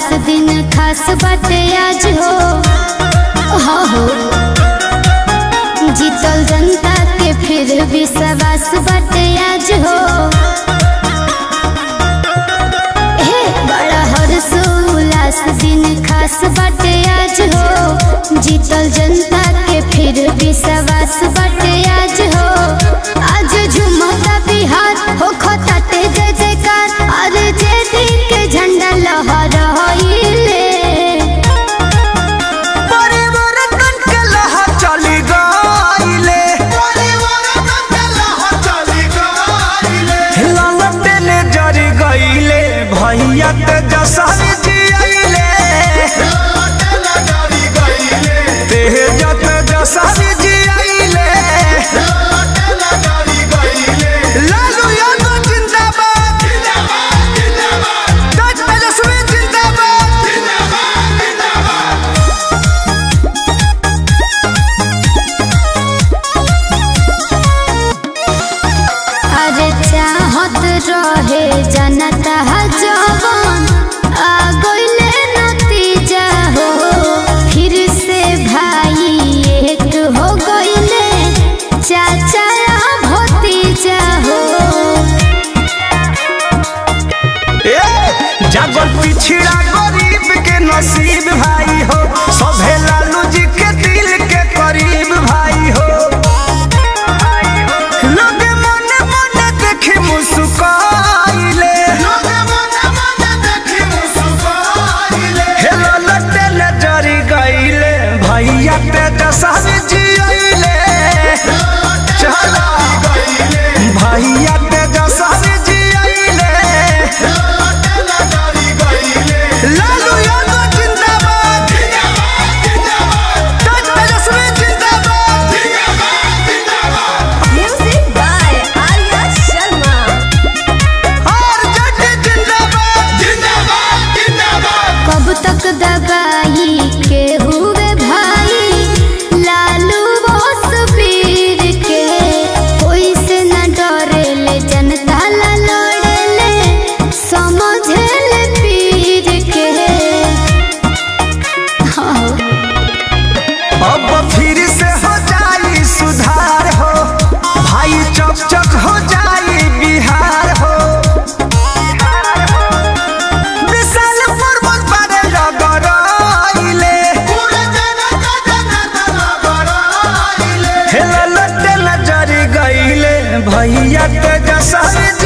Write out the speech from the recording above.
दिन खास बाटे आज हो हाँ हो जीतल जनता के फिर विश्वास बाटे आज हो हे बड़ा हर्ष उल्लास दिन खास बाटे आज हो जीतल जनता के फिर विश्वास बाटे आज हो आज झुमता बिहार हो खताते जय जयकार अरे जय दिन के झंडा लहराइले परिवर्तन के लहर चली गइले ललटे ने जरी गइले भैया तेजस्वी जी अइले तेज तेजस्वी जी अइले लालू यादव जिंदाबाद तेज तेजस्वी जिंदाबाद अरे चाहत रहे जनता जवान आ गइले नतीजा हो फिर से भाई एक हो गइले चाचा भतीजा हो ए, जागल पिछड़ा गरीब के नसीब भाई हो सभे लालू जी के दिल के करीब भाई हो लोग मने मने देखे मुस्काइले हेलो लटे नजरी गइले भैया तेजस्वी जी अइले चला भैया तेजस्वी जी अइले लालू यादव जिंदाबाद तेज तेजस्वी जिंदाबाद Music by Arya Sharma. और जट जिंदाबाद कब तक दबाई के हुए भाई लालू बोस वीर के कोई से न डरेले जनता ला लड़ेले समझेले पीर के हाँ अब फिर से हो जाई सुधार हो भाई चक चक हो जाई बिहार हो विशाल पर्वत पर लगराइले हेला लटे नजरी गइले भैया तेजस्वी